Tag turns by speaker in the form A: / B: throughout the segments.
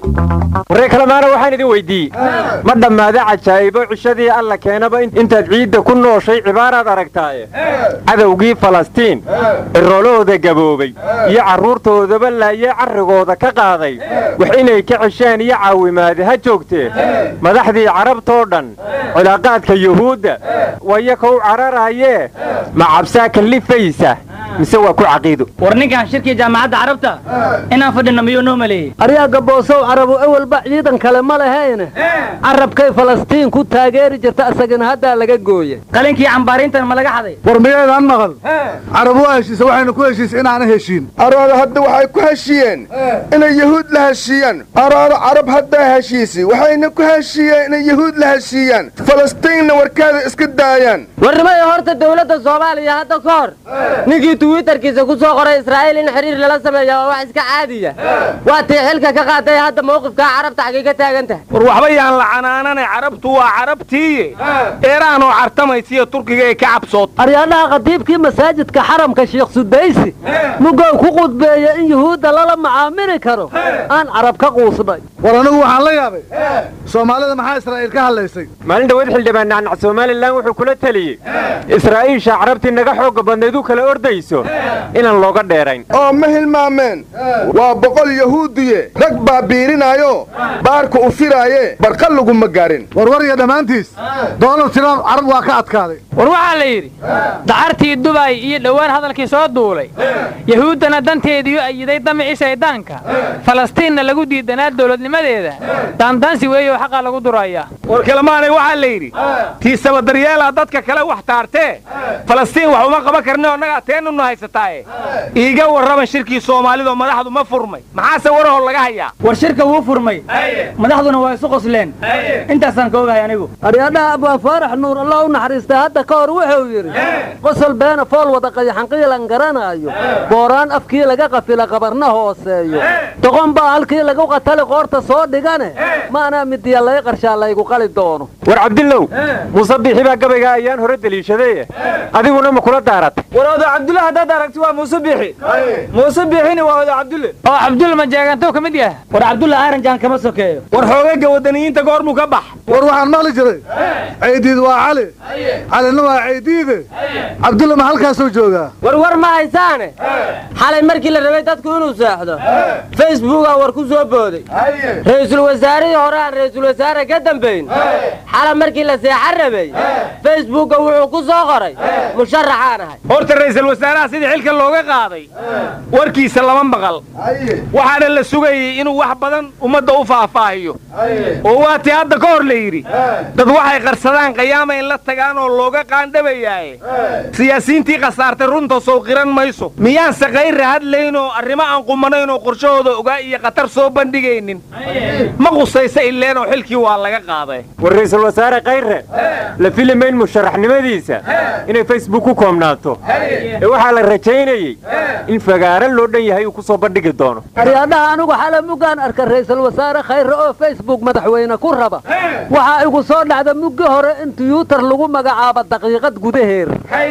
A: waree kalemaana waxaan idin weyddiiyey ma dhammaada cajaa'ibo cishadii alla keenaba intaad ciidda ku nooshay cibaaraad aragtaaye cadowgii falastiin ciroolahooda gaboobay iyo carruurtoodaba laayee carrigooda ka qaaday wax inay ka ceshaan iyo caawimaade ha joogtee madaxdii carabtoo dhan cilaaqaadka yuhuudda waya kow cararaayee ma cabsaa kallifaysa mise waa ku caqiido
B: war ninkan shirkii jaamacadda carabta inaan fadhino miyuu noo maleeyey
C: aryaa gaboosow carabu ewelba ciidan kale ma lahayne carabkay falastiin ku taageeri jirta isagana haddaa laga gooye
B: qalinkii cambaariintan ma laga xaday
D: war miyaydaan maqal carab waa heshiisa waxaynu ku heshiisa inaana heshiin
E: arooda hadda waxay ku heshiiyeen inay yahuud la heshiiyaan arooda carab haddaa heshiisi waxayna ku heshiiyeen inay yahuud la heshiiyaan falastiinna warkaada iska daayaan
F: warnimayo horta dowladda soomaaliya hadda ka hor ninkii twitterkiisa ku soo qoray israa'iil in xiriir lala sameeya waa wax iska caadiya waa tii xilka ka qaaday hadda mawqifkaa carabta xaggay ka taagan tahay
G: war waxba yaan la canaanane carabtu waa carabtiiye eeraanoo cartamaysiiyo turkiga ee ka cabsood
C: aryaadhaha khadiibkii masaajidka xaramka sheekh sudaysi mugow ku qudbeeya in yuhuudda lala macaamili karo aan carab ka quusnay
D: war anigu waxaan la yaabay soomaalida maxaa israa'iil ka hadlaysay
A: maalin dhawaed xildhibaan nacnac somalilan wuxuu kula teliyey israa'iisha carabtii naga xoogga badnayd u kala ordayso inaan looga dheerayn
E: oo ma hilmaameen waa boqol yahuudiye rag baa biirinaayo baarka u firaaye barqa laguma gaarin
D: warwarya dhammaantiis donald trump carab waa ka adkaaday
B: war waxaa la yidhi dacartii dubay iyo dhowaan hadalkii soo duulay yahuuddana danteediiu ayiday damicii shayddaanka falastiinna lagu diidanaa dowladnimadeeda daandaansi weeyo xaqaa lagu durayaa
G: war kalemaanay waxaa la yidhi tiisaba daryeelaa dadka kale wax taartee falastiin wax uma qaban karne annagaa teenunu haysataaye iiga warraban shirkii soomaalido madaxdu ma furmay maxaase warahoo laga hayaa
B: war shirka wuu furmay madaxduna waa isu qosleen intaasaan ka ogahay anigu
C: aryaadhaha abwaan faarax nuur allah u naxariistay hadda ka hor wuxuu yidhi qosol beena fool wada qayaxanqiilan garanaayo booraan afkii laga qafila qabarna hooseeyo doqon baa halkii lagu qatali qoorta soo dhigane maanaa midiya lay qarshaa laygu qali doono
A: war cabdillow muuse biixi baa gabaygaa ayaan hore deliishadaye adiguna ma kula daaratay
B: war odo cabdulle haddaad aragti waa muuse biixi muuse biixina waa odo cabdulle oo cabdulle ma jeegantow ka mid yaha war cabdulle aaranjaan kama sokeeyo
G: war xoogagga waddaniyiinta goormuu ka bax
D: war waxaan maqli jiray caydiid waa cali calina waa caydiide cabdulle ma halkaasuu joogaa
F: war war ma haysaane xalay markii la rabay dadku inuu seexdo facebookaa war ku soo booday ra'iisul wasaarihii hore aan ra'iisul wasaare ka dambayn xala markii la seexan rabay facebooka wuxuu ku soo qoray musharaxaan ahay
G: horta ra'iisul wasaaraha sidii xilka looga qaaday warkiisa lama maqal waxaana la sugayey inuu wax badan ummadda u faahfaahiyo oo waatii hadda ka hor la yidhi dad waxay qarsadaan qayaama in la tagaan oo looga qaandhabayaaye siyaasiyiintii khasaartay runta sow qiran mayso miyaanse kayra hadlayn oo arrimo aan qumanayn oo qorshahooda ogaa iyo khatar soo bandhigaynin ma qusaysa ileenoo xilkii waa laga qaaday
A: war ra'iisul wasaare kayre la filimayn musharaxnimadiisa inay facebook ku koobnaato ee waxaa la rajaynayey in fagaaro loo dhan yahay uu ku soo bandhigi doono
C: aryaadhaha anigu xala muggaan arka ra'iisul wasaare khayre oo facebook madaxweyne ku raba waxaa igu soo dhacda muggi hore in tiyuutar lagu magacaabo daqiiqad gudaheer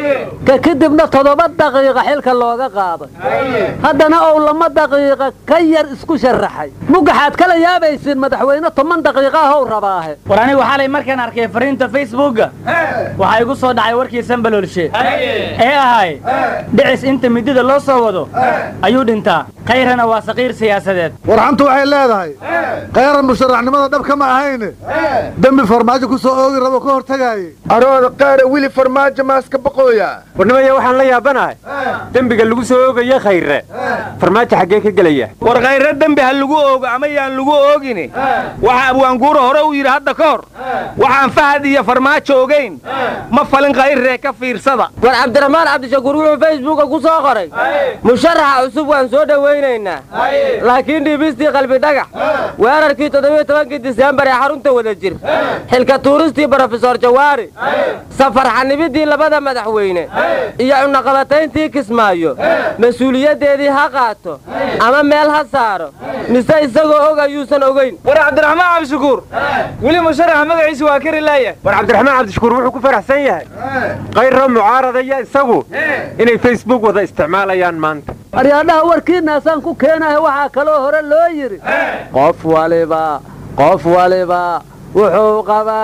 C: ka kadibna toddoba daqiiqa xilka looga qaaday haddana ou lama daqiiqa ka yar isku sharaxay mugaxaad kala yaabaysiin madaxweyne toban daqiiqa ahow rabaahe
B: war anigu xalay markaan arkay fariinta facebookga waxaa igu soo dhacay warkii sambaloolshe ee ahay dhicis inta midida loo soo wado ayuu dhintaa khayrana waa saqiir siyaasadeed
D: warxantu waxay leedahay khayran musharaxnimada dhabka ma ahayne dembi farmaajo ku soo oogi rabo ka hortagaaye
E: arooda qaara wili farmaajo maaska baqooya
A: warnimaya waxaan la yaabanahay dembiga lagu soo oogaya khayre farmaajo xaggee ka gelaya
G: war khayre dembi ha lagu oogo ama yaan lagu oogine waxa abwaanguura hore uu yidhi hadda ka hor waxaan fahad iyo farmaajo ogayn ma falin khayree ka fiirsada
F: war cabdiraxmaan cabdishakuur wuxuu facebooka ku soo qoray musharaxa cusub waan soo dhowaynaynaa laakiin dhiibistii qalbi dhagax weerarkii toddobiyo tobankii diseembar ee xarunta wada jir xilka tuuristii brofesor jawaari safar xanibidii labada madaxweyne iyo cunaqabatayntii kismaayo mas-uuliyaddeedii ha qaato ama meel ha saaro mise isagoo og ayuu miyuusan ogeyn
G: war cabdiraxmaan cabdishakuur weli musharaxa magaciisa waa kari laaya
A: war cabdiraxmaan cabdishakuur wuxuu ku faraxsan yahay kayro mucaaradaya isagu inay facebook wada isticmaalayaan maanta
C: aryaadhaha warkiinaasaan ku keenahay waxaa kaloo hore loo yidhi qof waliba qof waliba wuxuu qabaa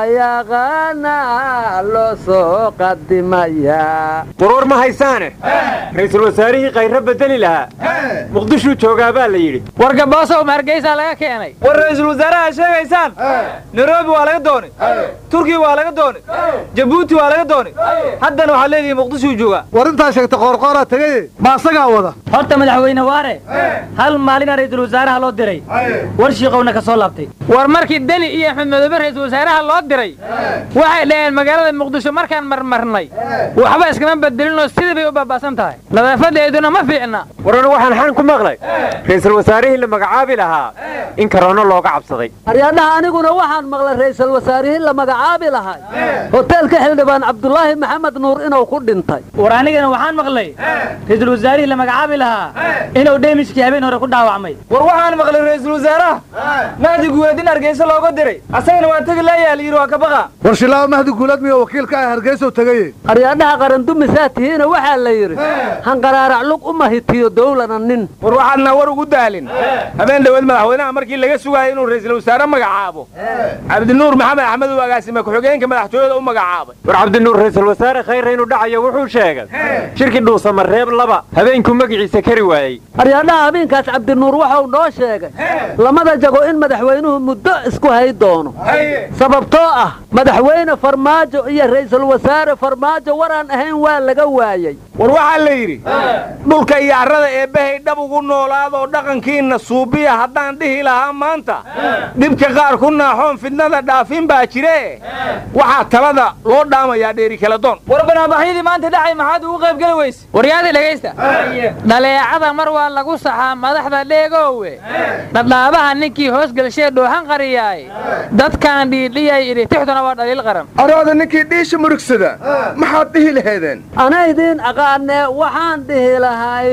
C: yaqaanaa loo soo qadimayaa
A: warwar ma haysaane ra'iisul wasaarihii kayro bedeli lahaa muqdishuu joogaa baa la yidhi
B: warka boosow ma hargeysaa laga keenay
G: war ra'iisul wasaaraha sheegaysaan nairobi waa laga doonay turkiya waa laga doonay jabuuti waa laga doonay haddana waxaad leedihi muqdishuu joogaa
D: war intaa sheegta qoorqooraa tegaye ma asagaa wada
H: horta madaxweyne waare hal maalina ra'iisul wasaaraha loo diray war shiiqowna ka soo laabtay
B: war markii deni iyo axmed madoobe ra'iisul wasaaraha loo diray waxay dhaheen magaalada muqdisho markaan marmarnay waxba iskama bedelinoo sidii bay u baaba'san tahay nadaafadeeduna ma fiicna
A: warana waxaan xan ku maqlay ra'iisul wasaarihii la magacaabi lahaa in karoono looga cabsaday
C: aryaadhaha aniguna waxaan maqlay ra'iisul wasaarihii la magacaabi lahay hoteelka xildhibaan cabdulaahi maxamed nuur inuu ku dhintay
H: war anigana waxaan maqlay ra'iisul wasaarihii la magacaabi lahaa inuu dheemishkii habeen hore ku dhaawacmay
G: war waxaan maqlay ra'iisul wasaaraha mahdi guweed in hargeysa looga diray asagana waa tegi laaya la yidhi waa ka baqa
D: war shilaawo mahdi guulad miyo wakiilka ah hargeysow tegaye
C: aryaadhaha qarandumisaa tihiina waxaa la yidhi hanqaraarac lug u mahitiyo dowlana nin
G: war waxaadna war ugu daalin habeen dhoweed madaxweynaha markii laga sugaayay inuu ra'iisul wasaare magacaabo cabdinuur maxamed axmed uu agaasime ku-xigeenka madaxtooyada u magacaabay
A: war cabdinuur ra'iisul wasaare khayre inuu dhacayo wuxuu sheegay shirkii dhuusamareeb laba habeenkuu magaciisa kari waayey
C: aryaadhaha habeenkaas cabdinuur waxau noo sheegay lamada jago in madaxweynuhu muddo isku hay doono sababtoo ah madaxweyne farmaajo iyo ra'iisul wasaare farmaajo waraan ahayn waa laga waayey
G: war waxaa la yidhi dhulka iyo carrada eebbahay dhab ugu noolaadoo dhaqankiinna suubiya haddaan dhihi lahaa maanta dhibka qaar ku naaxoon fidnada dhaafin baa jire waxaa talada loo dhaamayaa dheeri kala doon war banaabaxyadii maanta dhacay maxaad ugu qaybgeli weyse
B: waryaadii dhegaysta dhaleecada mar waa lagu saxaa madaxda dheegoowe dhadhaabaha ninkii hoos gelshee dhoohan qariyaay dadkaan dhiidhiyay idhi tixduna waa dhaliil qaran
E: araada ninkii dhiisha murugsada maxaad dhihi lahaydeen
C: ana idiin aqaanee waxaan dhihi lahay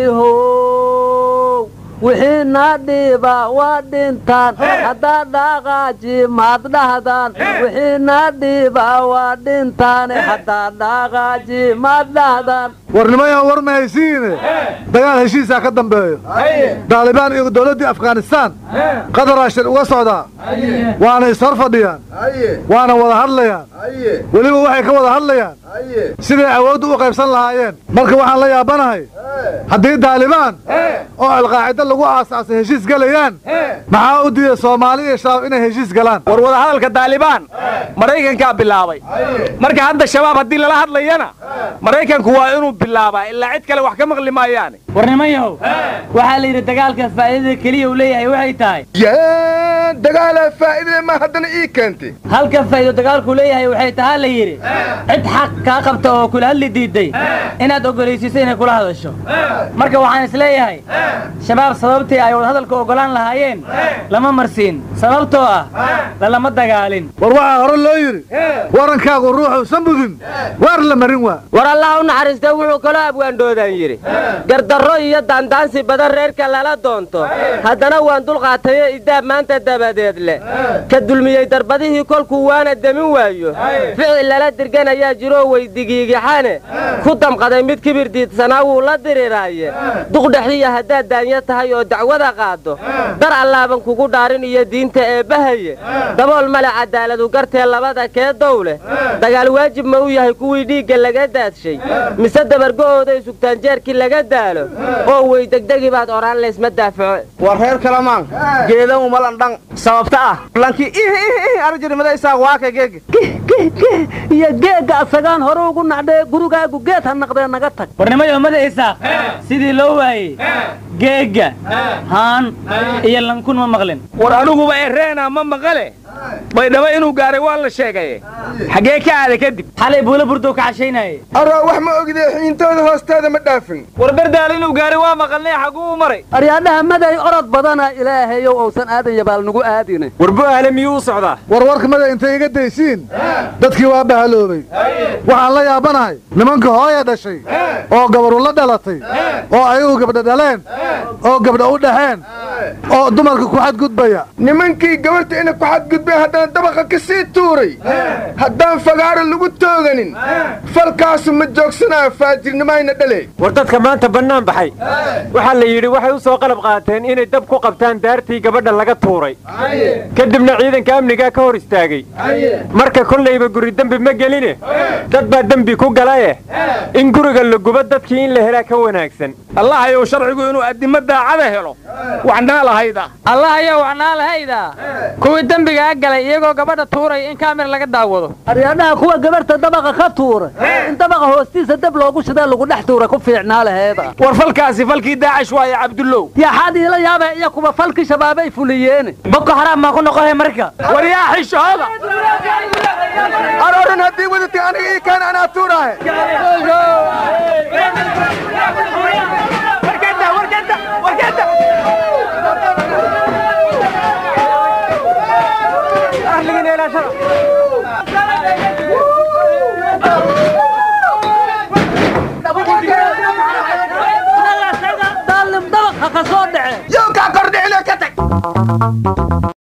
C: how wixii naa dhiiba waa dhintaan haddaad dhaaqaaji maad dhahdaan wixii naa dhiiba waa dhintaane haddaad dhaaqaaji maad dhahdaan
D: warnimayaan war ma haysiine dagaal heshiisaa ka dambeeyo daalibaan iyo dowladdii afghanistaan qadaraa shir uga socdaa waana ishor fadhiyaan waana wada hadlayaan weliba waxay ka wada hadlayaan siday awooddu u qaybsan lahaayeen marka waxaan la yaabanahay haddii daalibaan oo alqaacida lagu aasaasay heshiis gelayaan maxaa u diiday soomaali iyo shabaab inay heshiis galaan
G: war wadahadalka daalibaan maraykankaa bilaabay marka hadda shabaab haddii lala hadlayana maraykanku waa inuu bilaabaa ilaa cid kale wax ka maqli maayaane
H: war nimanyahow waxaa la yidhi dagaalka faa'iidada keliya uu leeyahay waxay tahay
E: yaa dagaalaa faa'iidada ma haddana ii keentay
H: halka faa'iido dagaalkuu leeyahay waxay tahaa la yidhi cid xaq kaa qabta oo kula hadli diiday inaad ogolaysiiso inay kula hadasho marka waxaan is leeyahay shabaab sababtii ay wadahadalka ogolaan lahaayeen lama marsiin sababtoo ah lalama dagaalin
D: war waxaa hore loo yidhi warankaagu ruuxuusan mudin waar la marin waa
F: war allaha u naxariistee wuxuu kaloo abwaandhoodaan yidhi gardarro iyo daandaansi badan reerka lala doonto haddana waan dulqaatayo idaab maanta dabadeed leh ka dulmiyey darbadihii kolkuu waana demin waayo ficil lala dirganayaa jiroo weydigiigixane ku damqaday mid kibir diidsanaa wuu la diriraaye duqdhexiya haddaad daanya tahay oo dacwada qaaddo dar allaaban kugu dhaarin iyo diinta eebbahaye dabool male cadaaladu gartee labada kee dow leh dagaal waajib ma u yahay kuwii dhiigga laga daadshay mise dabargo'ooday sugtaan jeerkii laga daalo oo wey degdegi baad odhaan laysma daafaco
G: war reer kalamaan geedan umalandhan sababta ah lankii arjirimadaysaa waaka geega
C: iyo geegga asagaan hore ugu nacdhee gurigaagu geed ha naqdee naga tag
H: warnimayo mada isaaq sidii loo waayey geegga haan iyo lankun ma maqlin
G: war aniguba ereena ma maqale baydhabo inuu gaaray waa la sheegaye xaggee ka aaday kadib
H: xalay buula burdow ka cashaynaaye
E: araa wax ma ogidee xiintooda hoosteeda ma dhaafin
G: war berdaal inuu gaaray waa maqalnay xagguu u maray
C: aryaadhaha maday orod badana ilaahayow ousan aadan yabaal nagu aadine
A: warbu ahle miyuu u socdaa
D: warwarka mada intay iga daysiin dadkii waa bahaloobay waxaan la yaabanahay nimanka hooya dhashay oo gabaru la dhalatay oo ayagu gabdha dhaleen oo gabdha u dhaxeen oo dumarka ku xadgudbaya
E: nimankii gabarta ina ku xadgudbeen haddana dabaqa ka sii tuuray haddaan fagaaro lagu tooganin falkaasu ma joogsanayo faajirnimayna dhale
A: war dadka maanta bannaan baxay waxaa la yidhi waxay u soo qalab qaateen inay dab ku qabtaan daartii gabadha laga tuuray kadibna ciidanka amnigaa ka hor istaagay marka kollayba guri dembi ma geline dad baa dembi ku galaye in guriga la gubo dadkii in la helaa ka wanaagsan
G: allahayow sharcigu inuu addimo daacada helo waxnaa lahayda
B: allah ayaa wacnaa lahayda kuwii dembigaa galay iyagoo gabadha tuuraya in kaamir laga daawado
C: aryaadhaha kuwa gabarhta dabaqa ka tuura in dabaqa hoostiisa dab loogu shidaa lagu dhex tuura ku fiicnaa laheeda
G: war falkaasi falkii daacish waaye cabdullow
C: yaxaad iila yaaba iyo kuwa falkii shabaabay fuliyeene
H: boko xaraam maa ku noqohay marka
G: war yaa xishooda
E: arooran haddii wadatay aniga ii kaan anaa tuuraahe
C: daalim dabaqa ka soo dhace
E: yow kaa kordhicina ka tag